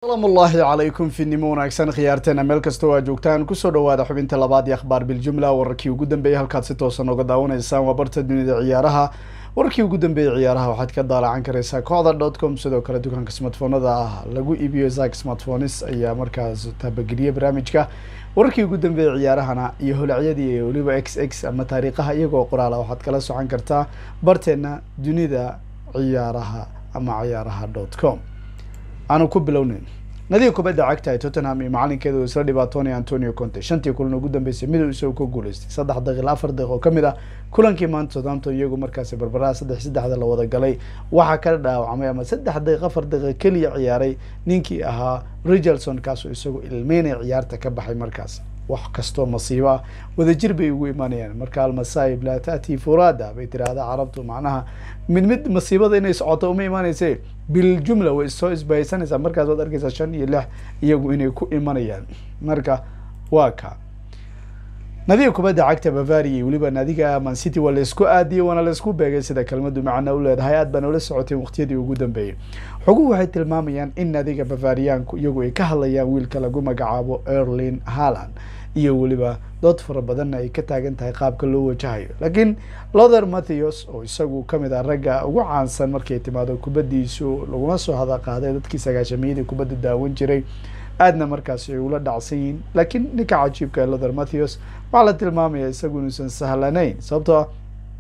asalaamu ullaahi calaykum finimo wanaagsan khiyaarteena meel kastoo aa joogtaan kusoo dhawaada xubinta labaad iyo akhbaar biljumla wararkii ugu dambeeyay halkaad si toosan oga daawanaysaan waa barta dunida ciyaaraha wararkii ugu dambeeyay ciyaaraha waxaad ka daalacan karaysaa kooxda dot com sidoo kale dukaanka smartphonada ah lagu iibiyo zak smartphones ayaa markaas taabageliyay barnaamijka wararkii ugu dambeeyay ciyaarahana iyo holacyadii iyo weliba x x ama taariikhaha iyagoo qoraala waxaad kala socon kartaa barteena dunida ciyaaraha ama ciyaaraha dot com aanu ku bilowneyn nadiga kubadda cagta ee tottenham iyo macalinkeeda uu isla dhibaatoonaya antonio conte shantii kulan ugu dambeysay miduu isagu ka guuleystay saddex daqiiq afar daqiiq oo kamid ah kulankii maanta southampton iyagu markaasi barbaraha saddex saddexda la wada galay waxaa ka dhaawacmay ama saddex daqiiq afar daqiiq keliya ciyaaray ninkii ahaa richardson kaasoo isagu ilmeynaya ciyaarta ka baxay markaas wax kastoo masiibo ah wadajir bay ugu imanayaan marka almasaib laa taati furada bay tiraahdaa carabtu macnaha mid mid masiibada inay socoto uma imanayse biljumla way soo isbahaysanaysaa markaas waad arkeysaa shan iyo lix iyagu inay ku imanayaan marka waa ka nadiga kubadda cagta bavaria iyo weliba naadiga man city waa laysku aadiyey waana laysku beegay sida kelmadu macna u leedahay aad baan ula socoteen waqtiyadii ugu dambeeyey xoguhu waxay tilmaamayaan in naadiga bavariyaanku iyagu ay ka hadlayaan wiilka lagu magacaabo erlin haland iyo weliba dood fara badanna ay ka taagan tahay qaabka loo wajahayo laakiin lother matthews oo isagu kamid ah ragga ugu caansan markay timaado kubaddiisu laguma soo hada qaaday dadkii sagaashamiyadii kubadda daawan jiray aadna markaasi ay ula dhacsan yihiin laakiin ninka cajiibka lother matthews waxaa la tilmaamaya isagu inuusan sahlanayn sababtoo ah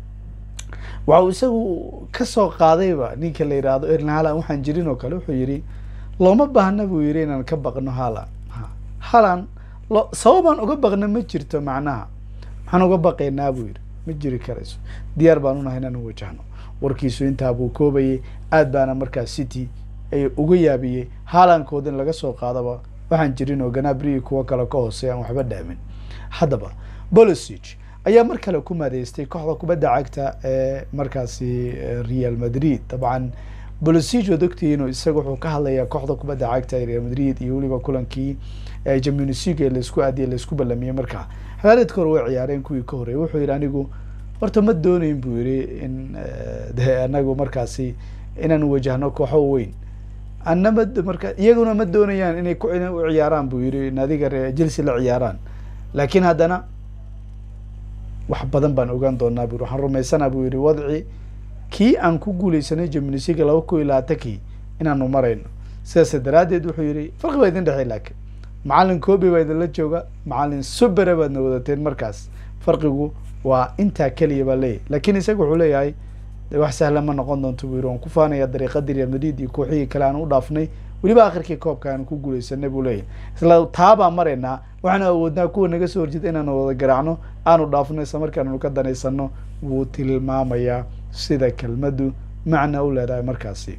waxa uu isagu kasoo qaadayba ninka la yidhaahdo erlin halan waxaan jirin oo kale wuxuu yidhi looma baahna buu yidhi inaan ka baqno halan halan lo sababaan uga baqna ma jirto macnaha maxaan uga baqaynaa buu yidhi ma jiri karayso diyaar baan unahay inaan wajahno warkiisu intaa buu koobayay aad baana markaa city ay uga yaabiyey haalankood in laga soo qaadaba waxaan jirin oo ganabrii kuwo kale ka hoosey aan waxba dhaamin haddaba bolosig ayaa mar kale ku maadeystay kooxda kubadda cagta ee markaasi real madrid dabcan bolosig waad ogtihiin isaga wuxuu ka hadlayaa kooxda kubadda cagta ee real madrid iyo weliba kulankii jamunisiga ee laisku aadiyay laisku ballamiyey markaa xagaareedka hore way ciyaareen kuwii ka horreeyay wuxuu yidhi anigu horta ma doonayn buu yidhi in de anagu markaasi inaan wajahno kooxo weyn anna ma marka iyaguna ma doonayaan inay ku u ciyaaraan buu yidhi naadiga chelsea la ciyaaraan laakiin haddana wax badan baan ogaan doonaa bu yiri waxaan rumaysanaa buu yidhi wadci kii aan ku guuleysanay jamunisiga laba kun iyo labaatankii inaanu marayno sidaas daraaddeed wuxuu yidhi farqi baa idin dhexey laakiin macalin kobi baa idinla jooga macalin subere baadna wadateen markaas farqigu waa intaa keliya baa leeyahy laakiin isaga wuxuu leeyahay wax sahla ma noqon doonto buu yiri waan ku faanaya dariiqadii real madrid iyo kooxihii kale aan u dhaafnay weliba akhirkii koobka aan ku guuleysanay buu leeyahay isla taabaan maraynaa waxaanu awoodnaa kuwa naga soo horjeeda inaanu wada garaacno aanu dhaafno isla markaannu ka danaysano wuu tilmaamayaa sida kelmaddu macna u leedahay markaasi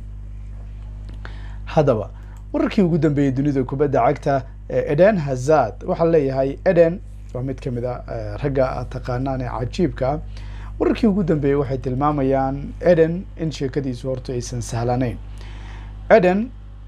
haddaba wararkii ugu dambeeyey dunida kubadda cagta eden hazard waxaa leeyahay eden waa mid kamid a ragga taqaanaan ee cajiibka ah wararkii ugu dambeeyey waxay tilmaamayaan eden in sheekadiisu horta aysan sahlanayn eden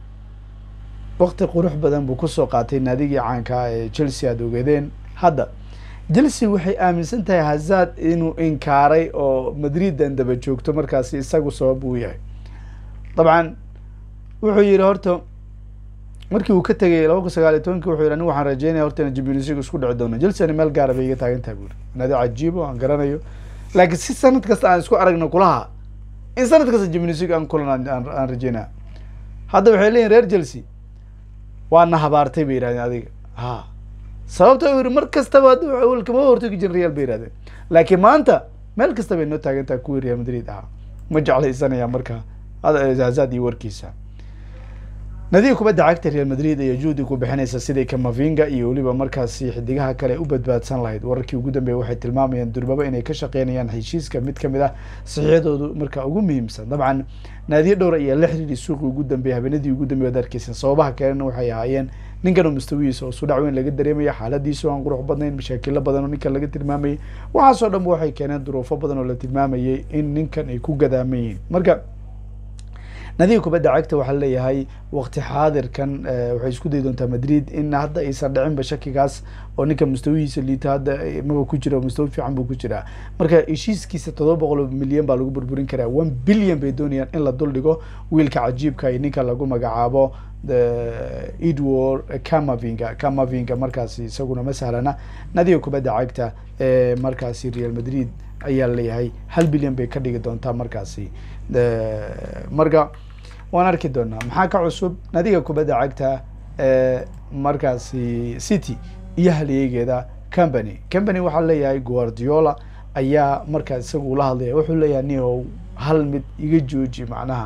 wakti qurux badan buu kusoo qaatay naadigii caankaa ee chelsea aada ogeedeen hadda chelsea waxay aaminsan tahay hazard inuu inkaaray oo madridan daba joogto markaasi isagu sabab uu yahay dabcan wuxuu yihi horta markii uu ka tegay laba kun sagaal iyo tobankii wuxuu yihi anigu waxaan rajeynaya horta ina jimnisiga isku dhici doono chelsea ani meel gaara bay iga taagan tahay buuri naadi cajiibo aan garanayo laakiin si sanad kasta aan isku aragno kulaha in sanad kasta jimnisiga aan kulan aan rajeynaya hadda waxay leeyihin reer chelsea waana habaartay bay yihahdeen adiga ha sababta u yihi mar kastaba kama hortagi jirin real bay yihahdeen laakiin maanta meel kasta bay noo taagan tahay kuwii real madrid ahaa ma jeclaysanaya marka hazad iyo warkiisa nadiga kubadda cagta real madrid ayaa juhdi ku bixinaysa sidai kamavinga iyo weliba markaasi xidigaha kale u badbaadsan lahayd wararkii ugu dambeeya waxay tilmaamayaan durbaba inay ka shaqeynayaan heshiiska mid kamid ah saxiixyadoodu marka ugu muhiimsan dabcan naadiyo dhowra ayaa la xiriiray suuqii ugu dambeeyay habeenadii ugu dambeya ad arkeysan sababaha kalena waxay ahaayeen ninkan oo mustawihiisa oo sudhac weyn laga dareemaya xaaladiisu aan qurux badnayn mashaakilo badan oo ninkan laga tilmaamayay waxaasoo dhanba waxay keeneen duruufo badan oo la tilmaamayay in ninkan ay ku gadaaman yihiin marka nadiga kubadda cagta waxaa leeyahay waqti xaadirkan waxay isku dayi doontaa madrid in hadda aysan dhicinba shakigaas oo ninka mustawihiisa liita hadda maba ku jira mustawi fiican buu ku jiraa marka heshiiskiisa todoba boqol oo milyan baa lagu burburin karaa one billion bay doonayaan in la dul dhigo wiilka cajiibka iyo ninka lagu magacaabo edward camavinga camavinga markaasi isaguna ma sahlana nadiga kubadda cagta ee markaasi real madrid ayaa leeyahay hal bilyan bay ka dhigi doontaa markaasi marka waan arki doonaa maxaa ka cusub nadiga kubadda cagta ee markaasi city iyo halyeegeeda company company waxaa leeyahay guardiola ayaa markaas isaga ula hadlaya wuxuu leeyahay nio hal mid iga jooji macnaha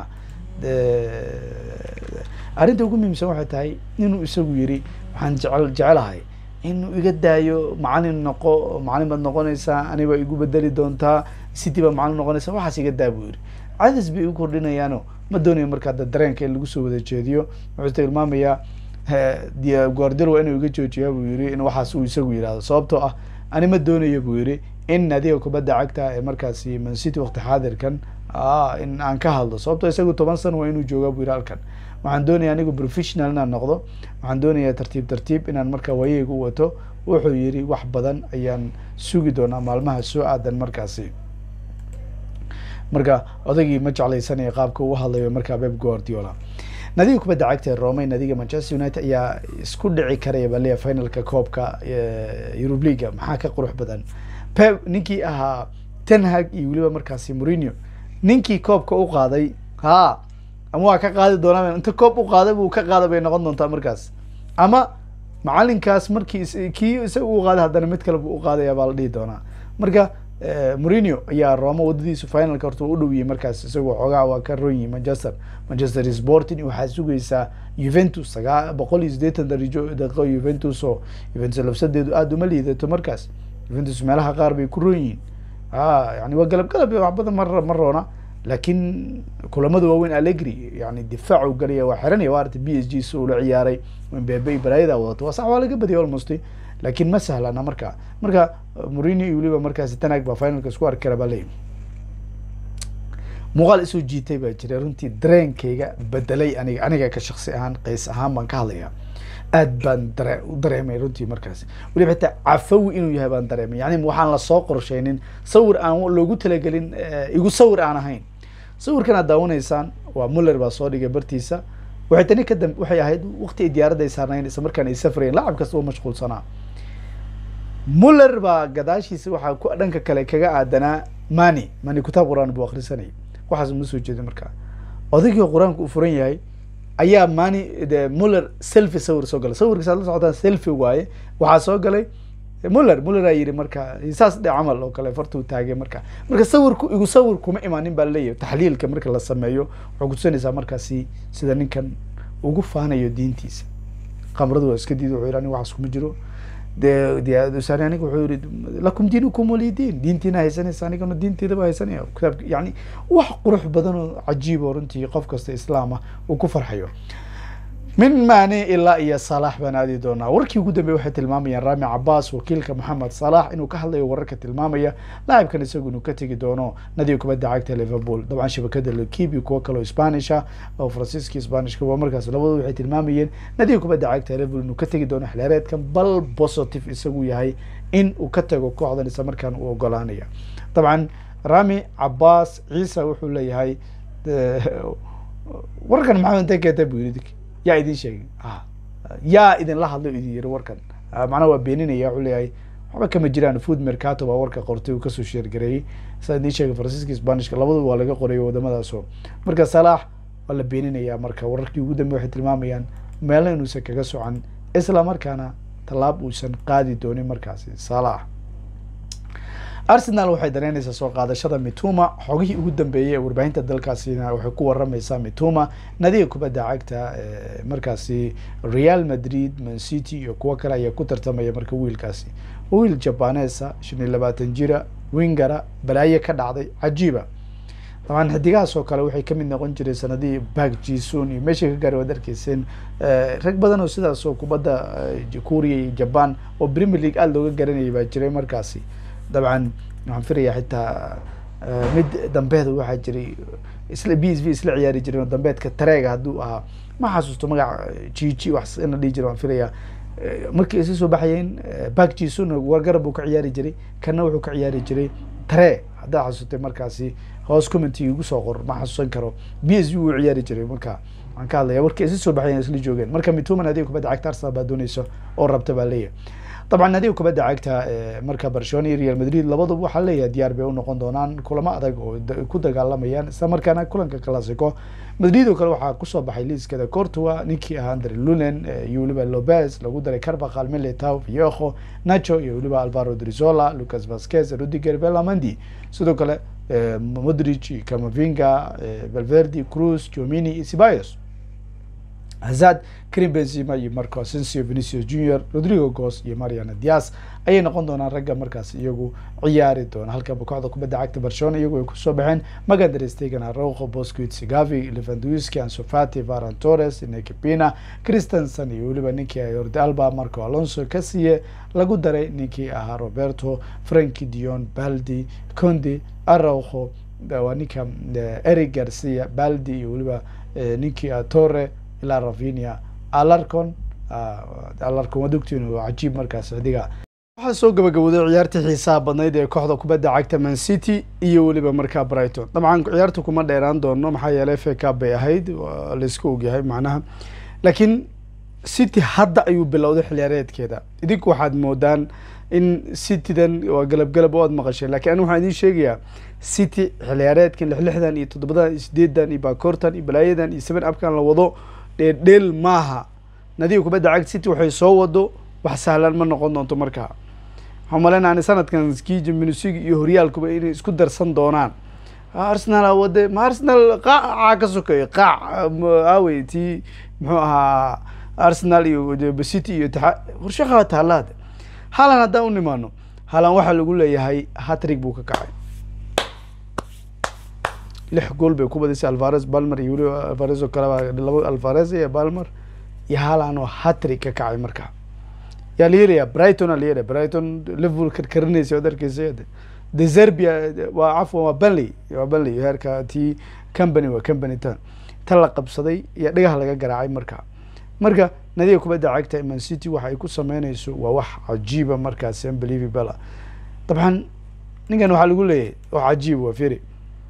arrinta ugu muhiimsan waxay tahay inuu isagu yiri waxaan jecel jecelahay inuu iga daayo macalin noqo macalin baad noqonaysaa aniba igu bedeli doontaa city baa macalin noqonaysa waxaas iga daa buu yiri cadis bay igu kordhinayaano ma doonayo markaa da dareenka in lagu soo wada jeediyo wuxuu tilmaamayaa guardiola waa inuu iga joojiyaa buu yiri in waxaas uu isagu yihahdo sababtoo ah ani ma doonayo buu yiri in nadiga kubadda cagta ee markaasi mancity wakti xaadirkan in aan ka hadlo sababtoo isagu toban sano waa inuu joogaa buu yiri halkan waxaan doonaya anigu professional inaan noqdo waxaan doonayaa tartiib tartiib inaan markaa waayeyga u wato wuxuu yiri wax badan ayaan sugi doonaa maalmaha soo aadan markaasi marka odaygii ma jeclaysanaya qaabka uu hadlayo markaa beb guardiola nadiga kubadda cagta ee rome nadiga manchester united ayaa isku dhici karaya baa leeya finalka koobka eurub leaga maxaa ka qurux badan pep ninkii ahaa tenhag iyo weliba markaasi mourinho ninkii koobka u qaaday ha ama waa ka qaadi doonaa inta koob u qaaday buu ka qaada bay noqon doontaa markaas ama macalinkaas markii kii isaga u qaaday haddana mid kale buu u qaadaya baa la dhihi doonaa marka mourinho ayaa roma wadadiisu finalka horta u dhowiyey markaas isagoo xoogaa waa ka ronyi manchester manchester sporting waxaa sugaysaa juventus sagaa boqol iyo siddeetan darijo daqiiqo juventus oo juventus labsadeedu aada uma liidato markaas juventus meelaha qaar bay ku ron yihiin a yani waa galab galab wax badan ma ma roona laakiin kulamada waaweyn allegri yani difaac u galaya waa xiranaya waa arta b s g si ula ciyaaray mbebe iyo balaayada wadato waa sax waa laga badiyay almost laakiin ma sahlana marka marka mourinho iyo weliba markaasi tanag baa finalka isku arki kara baa leeyi muuqaal isoo jiitay baa jiray runtii dareenkayga bedelay aniga aniga ka shaksi ahaan qays ahaan baan ka hadlaya aad baan dare u dareemay runtii markaasi weliba xitaa cafawi inuu yahay baan dareemay yani waxaan lasoo qorsheynin sawir aan loogu talagelin igu sawir aan ahayn sawirkan aad daawanaysaan waa muller baa soo dhigay bartiisa waxay tani kadam waxay ahayd waqti ay diyaaradda ay saarnayn isla markaan ay safrayeen lacab kasta oo mashquulsanaa muller baa gadaashiisa waxaa ku dhanka kale kaga aadanaa mani mani kitaab qur-aan buu akrisanayay waxaas uma soo jeeda markaa odaygii qur-aanku uu furan yahay ayaa mani de muller selfi sawir soo galay sawirkiisa ad la socotaan selfi waaye waxaa soo galay muller muller aa yidhi marka saas dhe camal oo kale fartuu taagay marka marka sawirku igu sawir kuma imaanin baa laleeyahay taxliilka marka la sameeyo waxay kutusanaysaa markaasi sida ninkan ugu faanayo diintiisa khamradu waa iska diid wuxuu yidhi aniga waxaas kuma jiro de dusani aniga wuxuu yihi lakum diinukum wali diin diintiina haysanaysa anigana diinteedaba haysanaya kitaabka yani wax qurux badan oo cajiib oo runtii qof kasta islaam ah uu ku farxayo min mani ilaa iyo salax baan aadi doonaa warkii ugu dambeey waxay tilmaamayaan rami cabas wakiilka moxamed salax inuu ka hadlayo wararka tilmaamaya laacibkan isagu inuu ka tegi doono nadiga kubadda cagta liverpool dabcan shabakada lekibi kuwo kaleo spanisha oo faransiiska spanishka waa markaas labadooda waxay tilmaamayeen nadiga kubadda cagta liverpool inuu ka tegi doono xilaareedkan bal positive isagu yahay in uu ka tago kooxdan isla markaan uu ogolaanaya dabcan rami cabas ciisa wuxuu leeyahay warkan maxamed intee keeta buu yiri yaa idin sheegay yaa idinla hadlay idin yiri warkan macnaha waa beeninaya wuxuu leeyahay waxba kama jiraan food mercato baa warka qortay uu kasoo sheergareeyey saa idin sheegay faransiiska spanishka labadaba waa laga qorayo wadamadaasoo marka salaax waa la beeninayaa marka wararkii ugu dambe waxay tilmaamayaan meelna inuusan kaga socan isla markaana tallaab uusan qaadi doonin markaasi salaax arsenal waxay dareynaysaa soo qaadashada mituma xogihii ugu dambeeyey ee warbaahinta dalkaasina waxay ku waramaysaa mituma nadiga kubadda cagta markaasi real madrid mancity iyo kuwo kale ayaa ku tartamaya marka wiilkaasi wiil jabanesa shan iyo labaatan jira wingara balaaye ka dhacday cajiiba dabcan xidigahaas oo kale waxay kamid noqon jireen sanadihii bak jison iyo meeshay ka gaaray waad arkeyseen rag badan oo sidaas oo kubadda kuuriya iyo jaban oo premier league aada looga garanayay baa jiray markaasi dabcan waxaan filaya xitaa mid dambeeda waxaa jiray isla b s v isla ciyaari jireen oo dambeedka tareega hadduu ahaa ma xasuusto magaca gg wax in la dhihi jira waan filaya markii isa soo baxayeen bak jison wargarab buu ka ciyaari jiray kana wuxuu ka ciyaari jiray tare haddaa xasuustay markaasi hoos commenty igu soo qor ma xasuusan karo b s v wuu ciyaari jiray marka waxaan ka hadlaya warkii isla soo baxayan isla joogeen marka mituma naadiga kubadda cagta arsenal baa dooneysa oo rabta baa leeyahay dabcan naadiga kubadda cagta marka barcelona iyo real madrid labaduba waxaa leeyahay diyaar bay unoqon doonaan kulamo adag oo ku dagaalamayaan isla markaana kulanka classico madrid oo kale waxaa kusoo baxay liiskada cortua ninkii ahaa andre lunen iyo weliba lopez lagu daray carbaqal militao viejo nacho iyo weliba alvaro drizola lucas vasquez rudiger belamandi sidoo kale modric camavinga valverde cruz jomini iyo ceballos hazard karim benzema iyo marco asensio venicius junior rodrigo gos iyo mariana dias ayay noqon doonaan ragga markaas iyagu ciyaari doona halka kooxda kubadda cagta barcelona iyagu ay kusoo baxeen magander stegen araujo bosquit gavi levandowski ansofati varan torres nekipina christensen iyo weliba ninkii jordi alba marco alonso kasiye lagu daray ninkii ahaa roberto franki dion baldi condi araujo waa ninka eric garcia baldi iyo weliba ninkii ah torre ilaa ravinia alarcon alarcon waad ogtiin oo cajiib markaas xidiga waxaa soo gabagabooday ciyaartii xiisaha badnayd ee kooxda kubadda cagta man city iyo weliba markaa brighton dabcan ciyaarta kuma dheeraan doono maxaa yeelay fa cup bay ahayd laisku ogyahay macnaha laakiin city hadda ayuu bilowday xiliyaareedkeeda idinku waxaad moodaan in citydan waa galab galab oo aad maqasheen lakiin ani waxaan idiin sheegayaa city xiliyaareedkan lix lixdan iyo toddobadan iyo sideedan iyo baakoortan iyo balaayadan iyo seven upkan la wado dheeldheel maaha nadiga kubadda cagta city waxay soo wado wax sahlan ma noqon doonto markaa waxaan maleyna ani sanadkan ski jiminsig iyo horyaalkuba inay isku darsan doonaan arsenal wade ma arsenal qaacaa ka sokeeyo qaac aawey tii muxuu ahaa arsenal iyo city iyo itixaad warshaqa taalaad halan haddaan u nimaano halan waxaa lagu leeyahay hatrig buu ka kacay lix gool bay ku badisay alvares balmer iyo weliba alvares oo kaleba laba alvares iyo balmer iyo halan oo hatrig ka kacay markaa yaa la yeelaya brighton aa la yeelaya brighton liverpool karkarinaysa od arkeysa de zerbia waa cafwan waa benley waa benley heerka tii company waa company tan tan la qabsaday iyo dhagaha laga garaacay markaa marka nadiga kubadda cagta man city waxa ay ku sameynayso waa wax cajiiba markaas unbelievable dabcan ninkan waxaa lagu leeyahay wax cajiib waa firi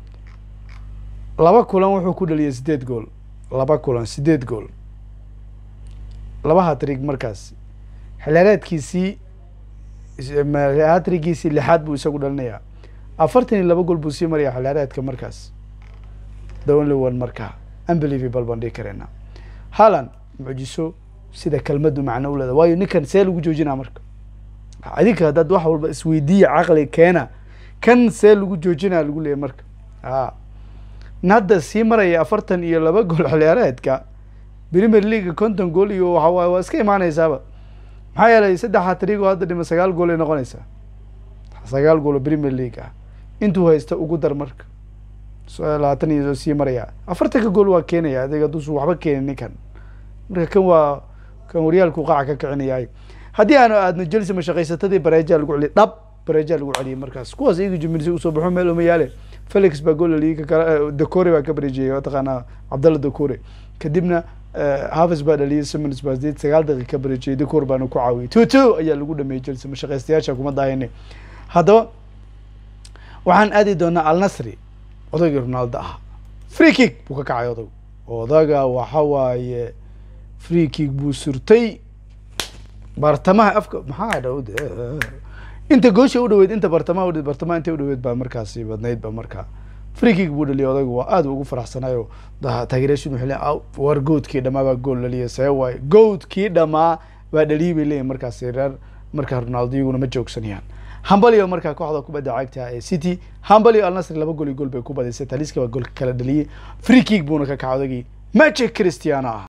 laba kulan wuxuu ku dhaliyay sideed gool laba kulan sideed gool laba hatrig markaas xilaareedkiisii hatrigiisii lixaad buu isagu dhalinayaa afartan iyo laba gool buu sii maraya xilaareedka markaas the only one markaa unbelievable baan dhihi kareena halan mucjiso sida kelmadu macno uleeda waayo ninkan see lagu joojinaa marka adinka haddaad wax walba isweydiiya caqli keena kan see lagu joojinaa lagu leeyahy marka a hadda sii maraya afartan iyo laba gool xiliyaareedka premier league konton gool iyo waxawaay waa iska imaaneysaaba maxaa yeelay saddex hatrigo hadda dhima sagaal gool ay noqonaysaa sagaal gool oo premier league ah intuu haysta ugu dar marka labaatan iyo sii maraya afartanka gool waa keenaya adig hadduusu waxba keenin ninkan marka kan waa kan horyaalku qaaca ka kicinayay haddii aanu aadno chelsea mashaqaysatadii bareejaa lagu celiyay dhab bareejaa lagu celiyay markaas kuwaas iyaga jumilsi usoo baxo meel uma yaale felix baa gool laliyay kakale decore baa ka bareejiyay mataqaanaa cabdalla decore kadibna haves baa dhaliyay simons baa sideed sagaal daqiiq ka bareejiyay decore baana ku caawiyay two two ayaa lagu dhameeyey chelsea mashaqaystayaasha kuma daahine haddaba waxaan aadi doonaa alnasri odaygii ronaldo ah free kick buu ka kacay odag odaga waxa waaye free kick buu surtay bartamaha afka maxaa dha inta goosha u dhaweyd inta bartamaha udhaweyd bartamaha inta udhaweyd baa markaasi badnayd ba markaa free kick buu dhaliyay odaygu waa aad ugu faraxsanayo taageeryaashin wuxuu leeyahay war goodkii dhamaa baa gool dhaliyay see waaye goodkii dhamaa baa dhaliyay bay leeyihin markaasi reer markaa ronaldo iyaguna ma joogsanayaan hambalyo markaa kooxda kubadda cagta ee city hambalyo alnasri laba gool iyo gool bay ku badisay taliska baa goolka kala dhaliyay free kick buuna ka kacay odagii magic christiano ah